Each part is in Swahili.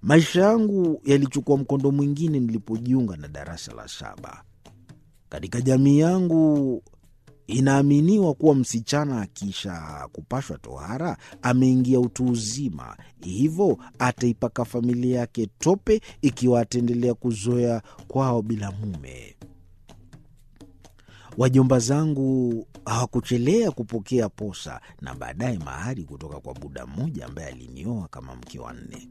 Maisha yangu yalichukua mkondo mwingine nilipojiunga na darasa la saba. Katika jamii yangu inaaminiwa kuwa msichana akisha kupashwa tohara ameingia utu uzima, hivyo ataipaka familia yake tope ikiwa ataendelea kuzoea kwao bila mume. Wajomba zangu hawakuchelea kupokea posa na baadaye mahari kutoka kwa buda mmoja ambaye alinioa kama mke wa nne.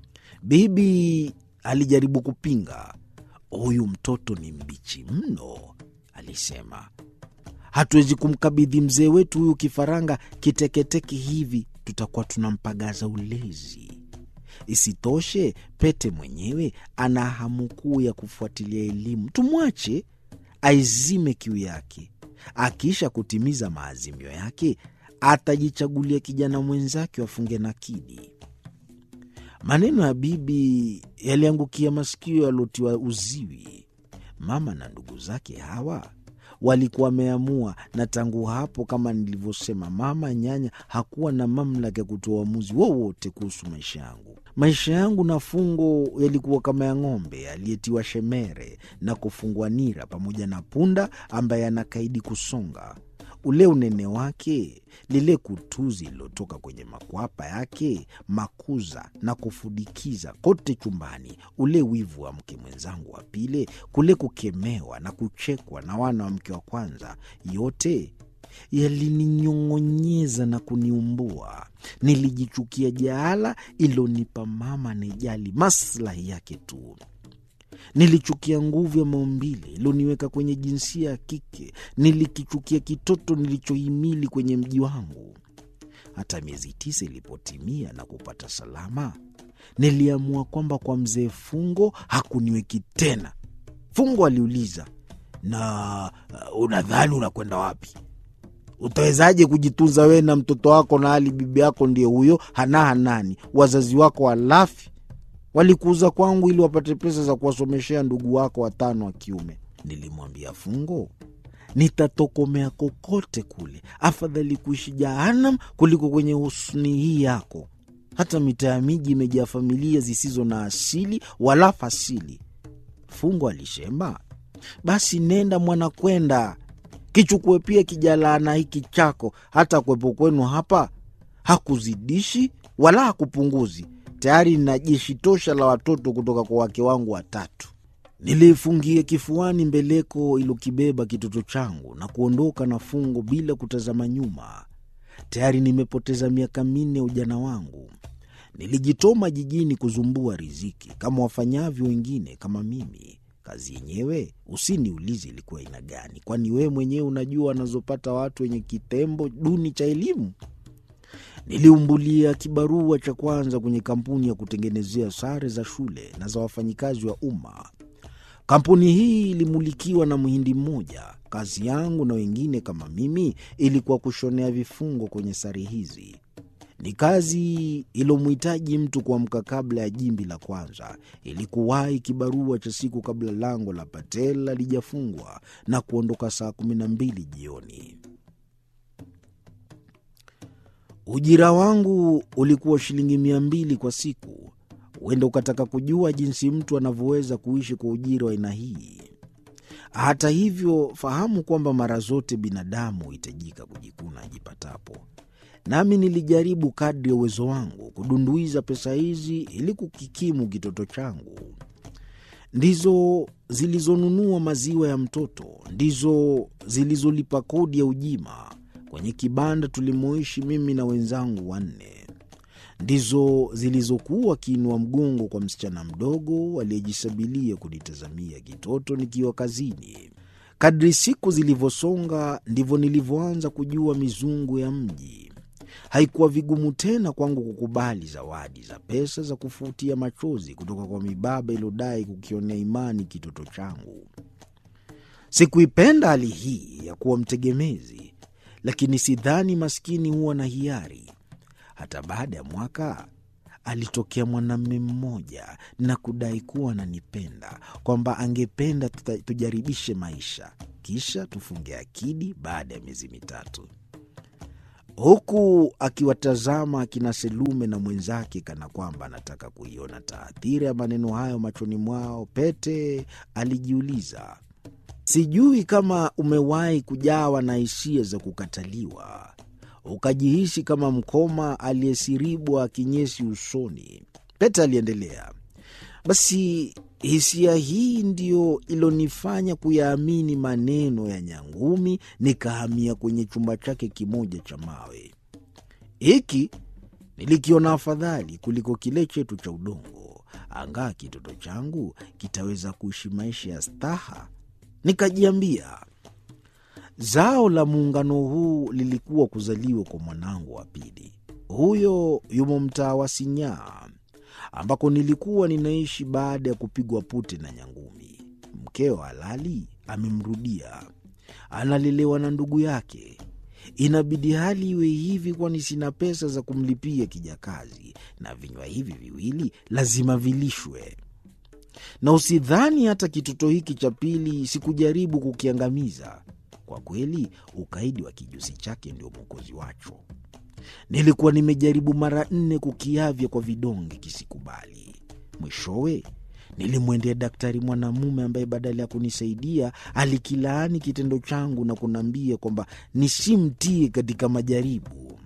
Bibi alijaribu kupinga. Huyu mtoto ni mbichi mno, alisema. Hatuwezi kumkabidhi mzee wetu huyu kifaranga kiteketeke hivi, tutakuwa tunampagaza ulezi. Isitoshe, Pete mwenyewe ana hamu kuu ya kufuatilia elimu. Tumwache aizime kiu yake. Akiisha kutimiza maazimio yake, atajichagulia kijana mwenzake wafunge nakidi. Maneno ya bibi yaliangukia masikio yaliotiwa uziwi. Mama na ndugu zake hawa walikuwa wameamua, na tangu hapo, kama nilivyosema, mama nyanya hakuwa na mamlaka ya kutoa uamuzi wowote kuhusu maisha yangu. Maisha yangu na Fungo yalikuwa kama ya ng'ombe aliyetiwa shemere na kufungwa nira, pamoja na punda ambaye anakaidi kusonga. Ule unene wake, lile kutuzi lililotoka kwenye makwapa yake, makuza na kufudikiza kote chumbani, ule wivu wa mke mwenzangu wa pili, kule kukemewa na kuchekwa na wana wa mke wa kwanza, yote yalininyong'onyeza na kuniumbua. Nilijichukia jaala ilonipa mama anejali maslahi yake tu. Nilichukia nguvu ya maumbile iloniweka kwenye jinsia ya kike. Nilikichukia kitoto nilichohimili kwenye mji wangu. Hata miezi tisa ilipotimia na kupata salama, niliamua kwamba kwa mzee Fungo hakuniweki tena. Fungo aliuliza, na uh, unadhani unakwenda wapi? Utawezaje kujitunza wewe na mtoto wako na hali bibi yako ndiye huyo hana hanani, wazazi wako walafi walikuuza kwangu ili wapate pesa za kuwasomeshea ndugu wako watano wa kiume. Nilimwambia Fungo, nitatokomea kokote kule, afadhali kuishi Jahanam kuliko kwenye husni hii yako. Hata mitaa ya miji imejaa familia zisizo na asili wala fasili. Fungo alishema, basi nenda mwana, kwenda kichukue pia kijalaana hiki chako, hata kwepo kwenu hapa hakuzidishi wala hakupunguzi tayari nina jeshi tosha la watoto kutoka kwa wake wangu watatu. Niliifungia kifuani mbeleko ilokibeba kitoto changu na kuondoka na Fungo bila kutazama nyuma. Tayari nimepoteza miaka minne ya ujana wangu. Nilijitoma jijini kuzumbua riziki kama wafanyavyo wengine kama mimi. Kazi yenyewe usiniulize ilikuwa aina gani, kwani wewe mwenyewe unajua wanazopata watu wenye kitembo duni cha elimu. Niliumbulia kibarua cha kwanza kwenye kampuni ya kutengenezea sare za shule na za wafanyikazi wa umma. Kampuni hii ilimulikiwa na mhindi mmoja. Kazi yangu na wengine kama mimi ilikuwa kushonea vifungo kwenye sare hizi. Ni kazi ilomhitaji mtu kuamka kabla ya jimbi la kwanza, ili kuwahi kibarua cha siku kabla lango la Patel halijafungwa na kuondoka saa kumi na mbili jioni. Ujira wangu ulikuwa shilingi mia mbili kwa siku. Huenda ukataka kujua jinsi mtu anavyoweza kuishi kwa ujira wa aina hii. Hata hivyo, fahamu kwamba mara zote binadamu huhitajika kujikuna ajipatapo. Nami nilijaribu kadri ya uwezo wangu kudunduiza pesa hizi ili kukikimu kitoto changu. Ndizo zilizonunua maziwa ya mtoto, ndizo zilizolipa kodi ya ujima kwenye kibanda tulimoishi mimi na wenzangu wanne, ndizo zilizokuwa kiinua mgongo kwa msichana mdogo aliyejisabilia kunitazamia kitoto nikiwa kazini. Kadri siku zilivyosonga, ndivyo nilivyoanza kujua mizungu ya mji. Haikuwa vigumu tena kwangu kukubali zawadi za pesa za kufutia machozi kutoka kwa mibaba iliyodai kukionea imani kitoto changu. Sikuipenda hali hii ya kuwa mtegemezi, lakini sidhani maskini huwa na hiari. Hata baada ya mwaka alitokea mwanamume mmoja na kudai kuwa ananipenda, kwamba angependa tuta- tujaribishe maisha, kisha tufunge akidi baada ya miezi mitatu. huku akiwatazama akina Selume na mwenzake kana kwamba anataka kuiona taathira ya maneno hayo machoni mwao. Pete alijiuliza, sijui kama umewahi kujawa na hisia za kukataliwa, ukajihisi kama mkoma aliyesiribwa kinyesi usoni. Pete aliendelea, basi hisia hii ndiyo ilonifanya kuyaamini maneno ya Nyangumi, nikahamia kwenye chumba chake kimoja cha mawe. Hiki nilikiona afadhali kuliko kile chetu cha udongo, angaa kitoto changu kitaweza kuishi maisha ya staha. Nikajiambia zao la muungano huu lilikuwa kuzaliwa kwa mwanangu wa pili. Huyo yumo mtaa wa Sinyaa ambako nilikuwa ninaishi baada ya kupigwa pute na Nyangumi. Mkeo halali amemrudia, analelewa na ndugu yake. Inabidi hali iwe hivi, kwani sina pesa za kumlipia kijakazi, na vinywa hivi viwili lazima vilishwe. Na usidhani hata kitoto hiki cha pili sikujaribu kukiangamiza. Kwa kweli, ukaidi wa kijusi chake ndio mwokozi wacho. Nilikuwa nimejaribu mara nne kukiavya kwa vidonge kisikubali. Mwishowe nilimwendea daktari mwanamume ambaye badala ya kunisaidia alikilaani kitendo changu na kuniambia kwamba nisimtie katika majaribu.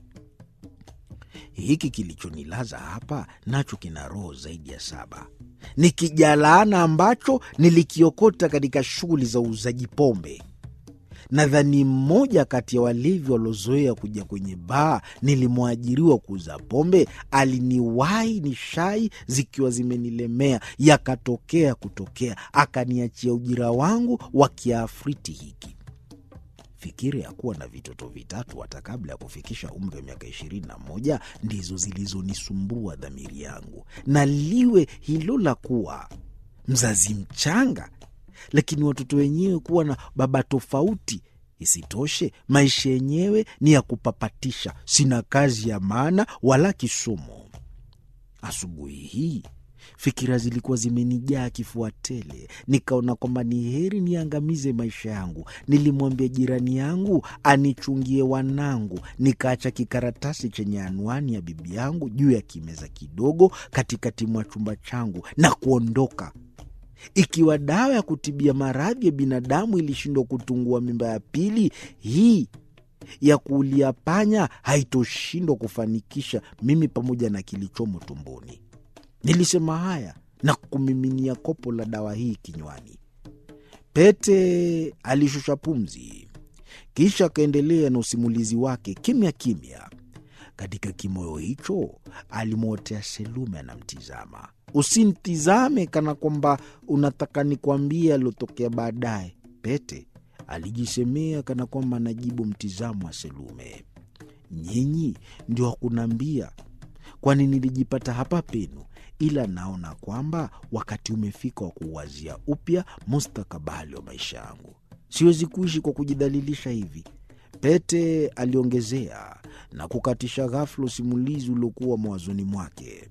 Hiki kilichonilaza hapa nacho kina roho zaidi ya saba. Ni kijalaana ambacho nilikiokota katika shughuli za uuzaji pombe. Nadhani mmoja kati ya walevi waliozoea kuja kwenye baa nilimwajiriwa kuuza pombe aliniwahi ni shai zikiwa zimenilemea, yakatokea kutokea, akaniachia ujira wangu wa kiafriti hiki. Fikira ya kuwa na vitoto vitatu hata kabla ya kufikisha umri wa miaka ishirini na moja ndizo zilizonisumbua dhamiri yangu, na liwe hilo la kuwa mzazi mchanga lakini watoto wenyewe kuwa na baba tofauti. Isitoshe, maisha yenyewe ni ya kupapatisha, sina kazi ya maana wala kisomo. Asubuhi hii fikira zilikuwa zimenijaa kifua tele, nikaona kwamba ni heri niangamize maisha yangu. Nilimwambia jirani yangu anichungie wanangu, nikaacha kikaratasi chenye anwani ya bibi yangu juu ya kimeza kidogo katikati mwa chumba changu na kuondoka. Ikiwa dawa ya kutibia maradhi ya binadamu ilishindwa kutungua mimba ya pili, hii ya kuulia panya haitoshindwa kufanikisha mimi pamoja na kilichomo tumboni. Nilisema haya na kumiminia kopo la dawa hii kinywani. Pete alishusha pumzi, kisha akaendelea na usimulizi wake kimya kimya. Katika kimoyo hicho alimwotea Selume anamtizama. Usimtizame kana kwamba unataka nikwambie aliotokea baadaye, Pete alijisemea kana kwamba anajibu mtizamo wa Selume. Nyinyi ndio hakunaambia, kwani nilijipata hapa penu, ila naona kwamba wakati umefika wa kuuwazia upya mustakabali wa maisha yangu. Siwezi kuishi kwa kujidhalilisha hivi, Pete aliongezea na kukatisha ghafula usimulizi uliokuwa mawazoni mwake.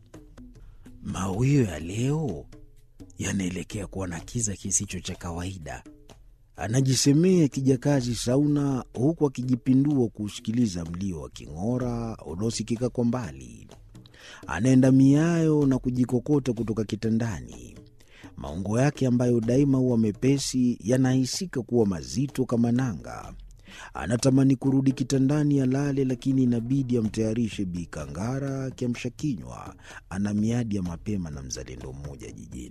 Mawio ya leo yanaelekea kuwa na kiza kisicho cha kawaida, anajisemea kijakazi Sauna, huku akijipindua kuusikiliza mlio wa king'ora unaosikika kwa mbali. Anaenda miayo na kujikokota kutoka kitandani. Maungo yake ambayo daima huwa mepesi yanahisika kuwa mazito kama nanga. Anatamani kurudi kitandani alale, lakini inabidi amtayarishe Bi Kangara kiamsha kinywa. Ana miadi ya mapema na mzalendo mmoja jijini.